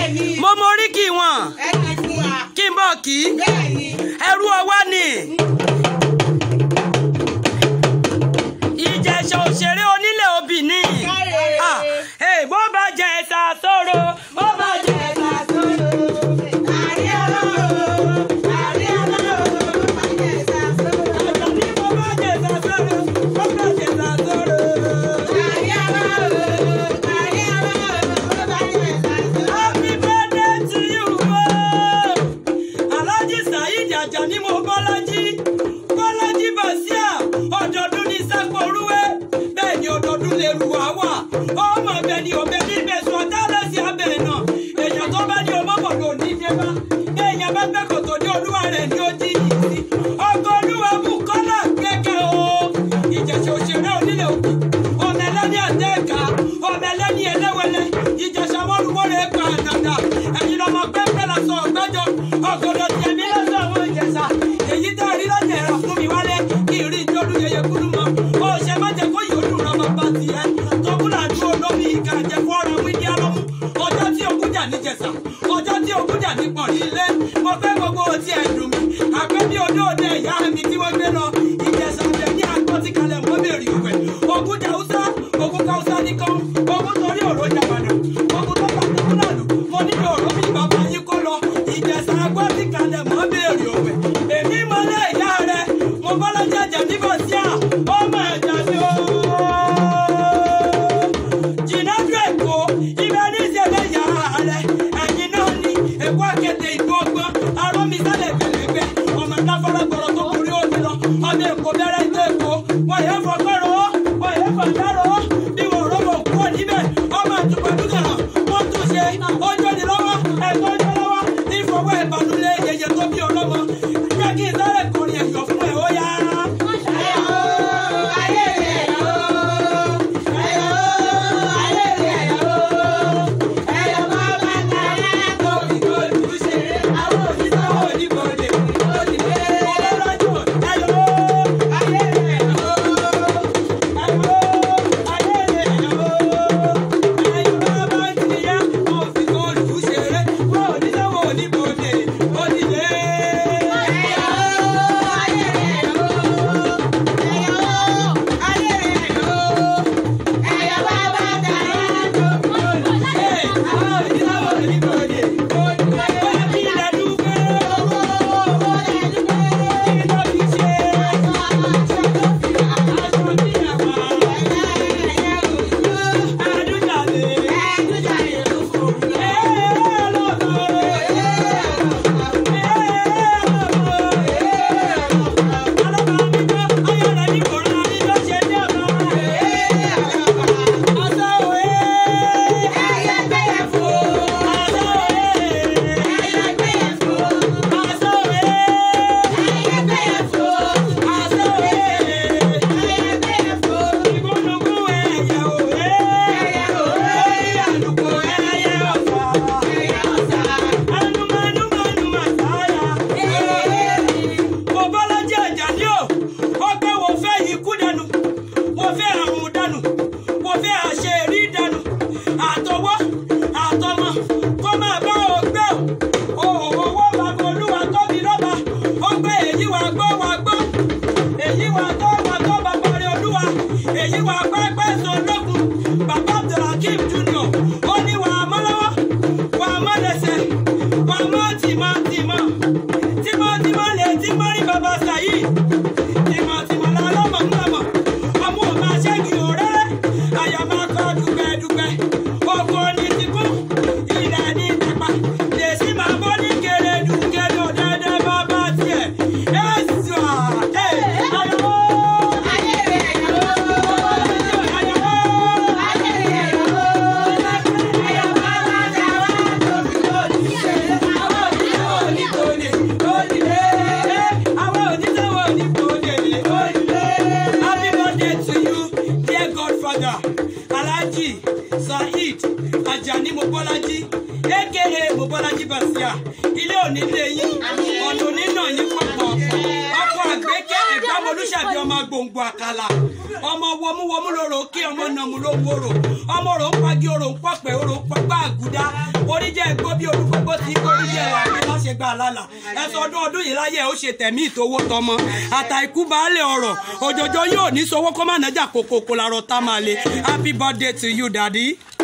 Bẹ́ẹ̀ni. mo mọ oríkì wọn ẹ kì í fún wa. kí n bọ̀ kí Bẹ́ẹ̀ni. ẹrú ọwá ni ìjẹ̀ṣà òṣèré onílé obì ni Káre. Ah, eh, bó bá jẹ ẹ̀sà sóró bó bá jẹ ẹ̀sà sóró. Àrí ọlọ́run. Àrí ọlọ́run. Bàjẹ́ ìsàsọ́rọ̀. Àjàní bó bá jẹ ẹ̀sà sóró bó bá jẹ ẹ̀sà sóró. Àrí ọlọ́run. Àrí ọlọ́run. Bàjẹ́ ìsàsọ́rọ̀. Happy birthday to you o. Alhaji Saheed Ajani mo Bọ́lájí. Bọ́lájí Bàsíà. Ọdọọdún ní Sápò Orúwé. Bẹ́ẹ̀ ni ọdọọdún lè rù wá wà. Ọmọ ọbẹ̀ ni òbẹ̀ ní ìbẹ̀sùn ọ̀tá lẹ́sí abẹ́ náà. Èèyàn tó bá ní ọmọ bọ̀ lò ní dé bá. Èèyàn bá gbẹ́ kòtò ní olúwa rẹ̀ ní ó jí yìí sí. Ọkọ̀ olúwa bù kọ́lá gbẹ́kẹ̀ o. Ìjẹ̀ṣẹ̀ òṣèré onílé òkú. Ọmọ ẹlẹ́ni àtẹ́ẹ̀ká. Ọmọ ẹlẹ́ni ẹlẹ́wẹ̀lẹ́. Ìjẹ̀ṣẹ̀ mọ́rùmọ́rẹ́ pa àdàdà. Ẹ̀yin lọmọ pẹ́pẹ́ la sọ ọ̀gbẹ́jọ. Ọ̀gọ̀dọ̀ tẹ̀mí lọ́sọ̀ àwọn ìjẹ̀ṣà. Èyí tẹ́ rí lọ́jẹ̀ ẹ̀rọ fún mi wálé. Kí n rí ìjọ́dún yẹyẹ kúrú mọ́. Ó ṣe má jẹ́ kó yòó dùn rọ́bà bá tiẹ̀. Tọ́kùnà dúró lómi ìka jẹ́ fọ́ọ̀rọ̀ wíńdí alọ́mú. Ọjọ́ tí ogún jà ní jẹ̀ṣà. Ọjọ́ tí ogún jà ní pọ̀rí ilé. Mo fẹ́ gbogbo otí ẹ̀ dùn mí. Àpẹ́ bí odó òde ìyá mi tí wọ́n gbé lọ. Ìjẹ̀ṣà bẹ̀ ní àgbọ̀tí kalẹ̀ mọ́ bèrè ìwẹ̀. Ogún jà Hausa, ogún ká Hausa nìkan. Ogún torí òró jàbàdà. Ogún tó pa tó kúnà lù. Mo nílò òró mi bàbá yín kó lọ. Ìjẹ̀ṣà àgbọ̀tí kalẹ̀ mọ́ bèrè ìwẹ̀. Èmi mọ́lẹ̀ ìyá rẹ̀. Mo bọ́lá jẹjẹ níbọ̀ sí à. Ọmọ ẹ̀jẹ̀ mi ooo jìnnàdú èkó ibẹ̀ ní ìṣẹ̀lẹ̀ yàrá rẹ̀ ẹ̀yìn náà ni èkó àkẹ́tẹ̀ ìlú ọgbọ́n arómisálẹ̀ gbẹ̀lẹ́gbẹ̀ ọmọ ìdáfọ́rọ́ gbọ́rọ̀ tó kúrí òní lọ ọmọ èkó bẹ̀rẹ̀ ìlú èkó wọ́n yẹ fọgbọ́rọ̀ wọ́n yẹ fọgbọ́rọ̀ bí wọ́n rọ́bọ̀ kúrò níbẹ̀ ọmọ àtùpàdúgà wọ́n tún ṣe ọjọ́ ni lọ́wọ́ ẹ̀kọ́ ọjọ́ lọ́wọ́ ìfọwọ́ ìbànúlẹ̀ yẹyẹ tó bí ọlọ́mọ jẹ́ kí n sáré kọrin ẹ̀yọ̀ fún ẹ̀ ó yá. Ayé rẹ̀ yọ̀. Ayọ̀. Ayé rẹ̀ yọ̀. Ẹyọ bá bá tààrà tó fi góòlù ṣeré. Àwọn òṣìṣẹ́ òdìbòdè òdìdé. Ayé rẹ̀ yọ̀. mo bọ́lájí àjàní o ó pé wo fẹ́ ikú dànù mo fẹ́ àrùn dànù mo fẹ́ àṣeyẹrí dànù àtọwọ́ àtọmọ kó máa bá o gbé o òwò bàbá olúwa tóbi lọ́ba ó pé èyí wà gbọ́ wà gbọ́ èyí wà tó wà tó bàbá rẹ olúwa èyí wà pẹ́pẹ́ sọ lókun bàbá abdulhakeem junior ó ní wà á mọ́ lọ́wọ́ wà á mọ́ lẹ́sẹ̀ wà á mọ́ tìmọ́ tìmọ́ tímọ́tímọ́ lè tí mọ́ rí bàbá sàyí tímọ́tímọ́ la lọ́mọ ń lọ́mọ ọmọ ò máa ṣẹ́gi òréré àyà máa kọ́ dùgbẹ́dùgbẹ́ oko ní tìkú ilẹ̀ ní tẹ̀pá lèsì máa bọ́ ní kérédù kérédù dẹ́dẹ́ bàbá tiẹ̀ ẹ̀sùn à ẹ̀ ayọ̀wọ́ ayọ̀wọ́ Happy birthday to you, dear godfather, Alhaji Saheed Ajani Mobolaji, aka Mobolaji Basia. Ilé òní lé yín, ọ̀nà òní náà yín pọ̀pọ̀. Ọkọ̀ àgbékẹ́ ẹ̀gbá ọmọ olùṣàbí ọmọ gbòǹgbò àkàlà ọmọ wọmúwọmú lóró kí ọmọ nàmú ló wòrò ọmọ rò ń pagi orò ń pọpẹ orò ń pọgbà àgùdá oríjẹ ẹgbó bí olúgbogbo ti kó oríjẹ wà ní láṣẹ gbà lálà ẹsọ ọdún ọdún yìí láyé ó ṣe tẹ̀mí ìtòwó tọmọ àtàìkú baálé ọ̀rọ̀ òjòjò yóò ní sọwọ́ kó má nájà kòkòkò làrọ̀ tá máa le happy birthday to you daddy.